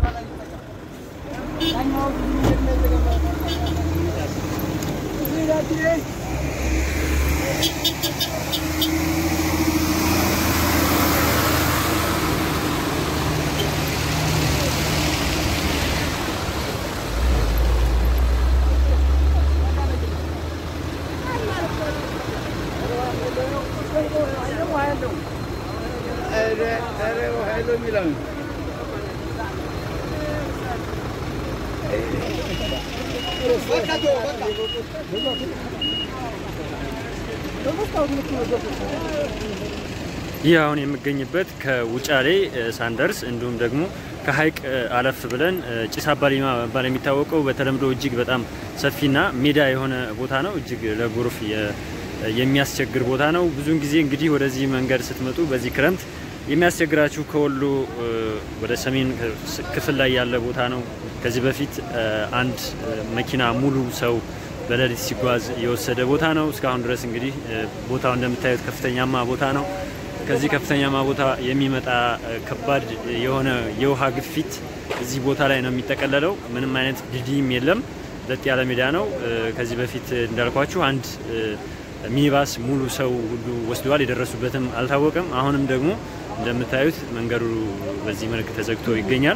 ይህ አሁን የምገኝበት ከውጫሌ ሳንደርስ እንዲሁም ደግሞ ከሀይቅ አለፍ ብለን ጭስ አባሊማ በመባል የሚታወቀው በተለምዶ እጅግ በጣም ሰፊና ሜዳ የሆነ ቦታ ነው። እጅግ ለጎርፍ የሚያስቸግር ቦታ ነው። ብዙውን ጊዜ እንግዲህ ወደዚህ መንገድ ስትመጡ በዚህ ክረምት የሚያስቸግራችሁ ከወሎ ወደ ሰሜን ክፍል ላይ ያለ ቦታ ነው። ከዚህ በፊት አንድ መኪና ሙሉ ሰው በሌሊት ሲጓዝ የወሰደ ቦታ ነው። እስካሁን ድረስ እንግዲህ ቦታው እንደምታዩት ከፍተኛማ ቦታ ነው። ከዚህ ከፍተኛማ ቦታ የሚመጣ ከባድ የሆነ የውሃ ግፊት እዚህ ቦታ ላይ ነው የሚጠቀለለው። ምንም አይነት ድልድይም የለም። ለጥ ያለ ሜዳ ነው። ከዚህ በፊት እንዳልኳችሁ አንድ ሚኒባስ ሙሉ ሰው ሁሉ ወስደዋል። የደረሱበትም አልታወቀም። አሁንም ደግሞ እንደምታዩት መንገዱ በዚህ መልክ ተዘግቶ ይገኛል።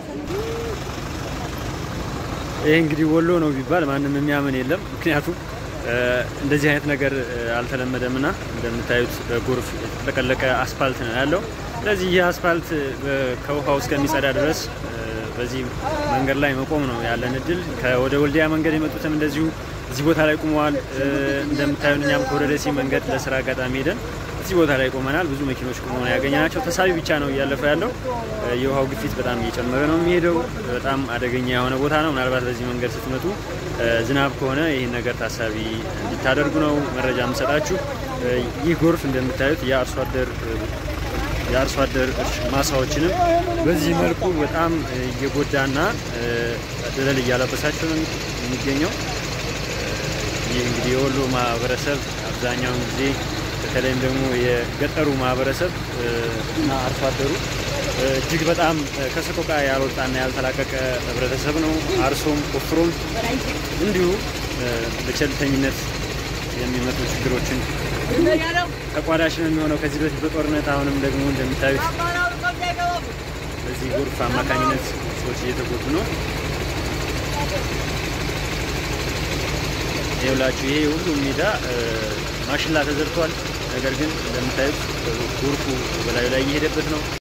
ይህ እንግዲህ ወሎ ነው ቢባል ማንም የሚያምን የለም። ምክንያቱም እንደዚህ አይነት ነገር አልተለመደም ና እንደምታዩት በጎርፍ የተጠቀለቀ አስፋልት ነው ያለው። ስለዚህ ይህ አስፋልት ከውሃው እስከሚጸዳ ድረስ በዚህ መንገድ ላይ መቆም ነው ያለን እድል። ከወደ ወልዲያ መንገድ የመጡትም እንደዚሁ እዚህ ቦታ ላይ ቆመዋል። እንደምታዩን እኛም ከወደ ደሴ መንገድ ለስራ አጋጣሚ ሄደን እዚህ ቦታ ላይ ቆመናል። ብዙ መኪኖች ቆመው ነው ያገኘናቸው። ተሳቢ ብቻ ነው እያለፈ ያለው። የውሃው ግፊት በጣም እየጨመረ ነው የሚሄደው። በጣም አደገኛ የሆነ ቦታ ነው። ምናልባት በዚህ መንገድ ስትመጡ ዝናብ ከሆነ ይህን ነገር ታሳቢ እንዲታደርጉ ነው መረጃ የምሰጣችሁ። ይህ ጎርፍ እንደምታዩት የአርሶ አደር የአርሶ አደር ማሳዎችንም በዚህ መልኩ በጣም እየጎዳና ደለል እያለበሳቸው ነው የሚገኘው። ይህ እንግዲህ የወሎ ማህበረሰብ አብዛኛውን ጊዜ በተለይም ደግሞ የገጠሩ ማህበረሰብ እና አርሶ አደሩ እጅግ በጣም ከሰቆቃ ያልወጣና ያልተላቀቀ ህብረተሰብ ነው። አርሶም ቆፍሮም እንዲሁ በቸልተኝነት የሚመጡ ችግሮችን ተቋዳሽ ነው የሚሆነው። ከዚህ በፊት በጦርነት አሁንም ደግሞ እንደሚታዩት በዚህ ጎርፍ አማካኝነት ሰዎች እየተጎዱ ነው። ይኸውላችሁ ይሄ ሁሉም ሜዳ ማሽላ ተዘርቷል። ነገር ግን እንደምታዩት ጎርፉ በላዩ ላይ እየሄደበት ነው።